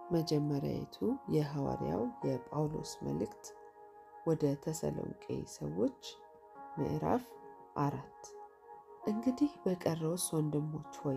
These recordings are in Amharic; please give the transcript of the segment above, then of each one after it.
መጀመሪያይቱ የሐዋርያው የጳውሎስ መልእክት ወደ ተሰሎንቄ ሰዎች ምዕራፍ አራት እንግዲህ በቀረውስ ወንድሞች ሆይ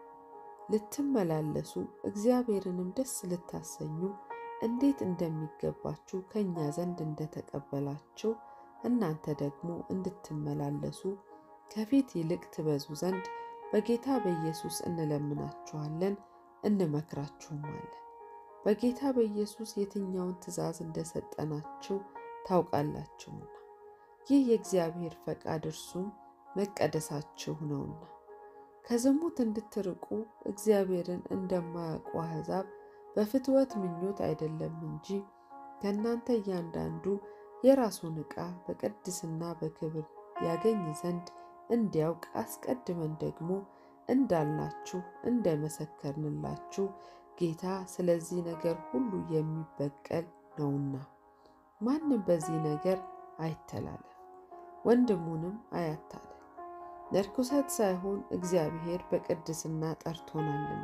ልትመላለሱ እግዚአብሔርንም ደስ ልታሰኙ እንዴት እንደሚገባችሁ ከእኛ ዘንድ እንደተቀበላችሁ እናንተ ደግሞ እንድትመላለሱ ከፊት ይልቅ ትበዙ ዘንድ በጌታ በኢየሱስ እንለምናችኋለን እንመክራችሁማለን። በጌታ በኢየሱስ የትኛውን ትእዛዝ እንደሰጠናችሁ ታውቃላችሁና ይህ የእግዚአብሔር ፈቃድ እርሱም መቀደሳችሁ ነውና ከዝሙት እንድትርቁ እግዚአብሔርን እንደማያውቁ አሕዛብ በፍትወት ምኞት አይደለም እንጂ ከእናንተ እያንዳንዱ የራሱን ዕቃ በቅድስና በክብር ያገኝ ዘንድ እንዲያውቅ አስቀድመን ደግሞ እንዳልናችሁ እንደመሰከርንላችሁ ጌታ ስለዚህ ነገር ሁሉ የሚበቀል ነውና ማንም በዚህ ነገር አይተላለፍ፣ ወንድሙንም አያታለል። ለርኩሰት ሳይሆን እግዚአብሔር በቅድስና ጠርቶናልና።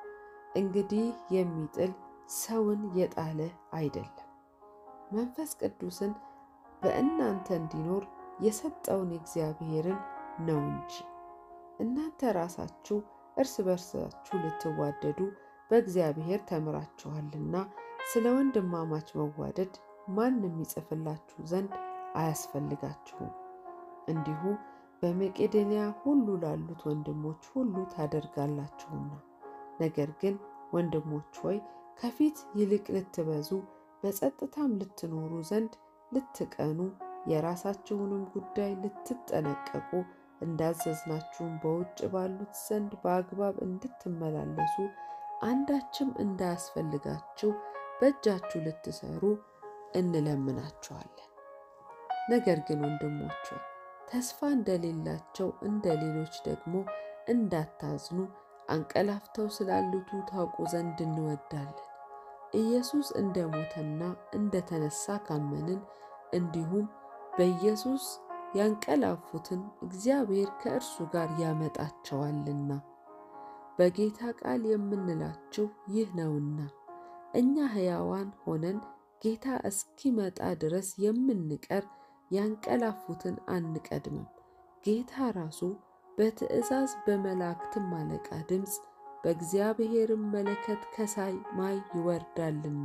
እንግዲህ የሚጥል ሰውን የጣለ አይደለም፣ መንፈስ ቅዱስን በእናንተ እንዲኖር የሰጠውን እግዚአብሔርን ነው እንጂ። እናንተ ራሳችሁ እርስ በርሳችሁ ልትዋደዱ በእግዚአብሔር ተምራችኋልና ስለ ወንድማማች መዋደድ ማንም ይጽፍላችሁ ዘንድ አያስፈልጋችሁም። እንዲሁ በመቄዶንያ ሁሉ ላሉት ወንድሞች ሁሉ ታደርጋላችሁና። ነገር ግን ወንድሞች ሆይ ከፊት ይልቅ ልትበዙ በጸጥታም ልትኖሩ ዘንድ ልትቀኑ የራሳችሁንም ጉዳይ ልትጠነቀቁ እንዳዘዝናችሁም በውጭ ባሉት ዘንድ በአግባብ እንድትመላለሱ አንዳችም እንዳያስፈልጋችሁ በእጃችሁ ልትሰሩ እንለምናችኋለን። ነገር ግን ወንድሞች ሆይ ተስፋ እንደሌላቸው እንደ ሌሎች ደግሞ እንዳታዝኑ አንቀላፍተው ስላሉቱ ታውቁ ዘንድ እንወዳለን። ኢየሱስ እንደ ሞተና እንደ ተነሳ ካመንን እንዲሁም በኢየሱስ ያንቀላፉትን እግዚአብሔር ከእርሱ ጋር ያመጣቸዋልና። በጌታ ቃል የምንላችሁ ይህ ነውና እኛ ሕያዋን ሆነን ጌታ እስኪመጣ ድረስ የምንቀር ያንቀላፉትን አንቀድምም። ጌታ ራሱ በትእዛዝ በመላእክትም አለቃ ድምፅ በእግዚአብሔርም መለከት ከሰማይ ይወርዳልና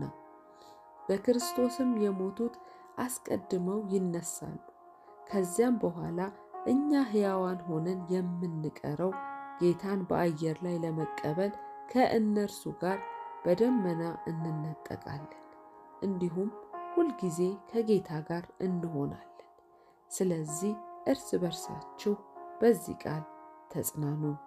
በክርስቶስም የሞቱት አስቀድመው ይነሳሉ። ከዚያም በኋላ እኛ ሕያዋን ሆነን የምንቀረው ጌታን በአየር ላይ ለመቀበል ከእነርሱ ጋር በደመና እንነጠቃለን፣ እንዲሁም ሁልጊዜ ከጌታ ጋር እንሆናለን። ስለዚህ እርስ በርሳችሁ በዚህ ቃል ተጽናኑ።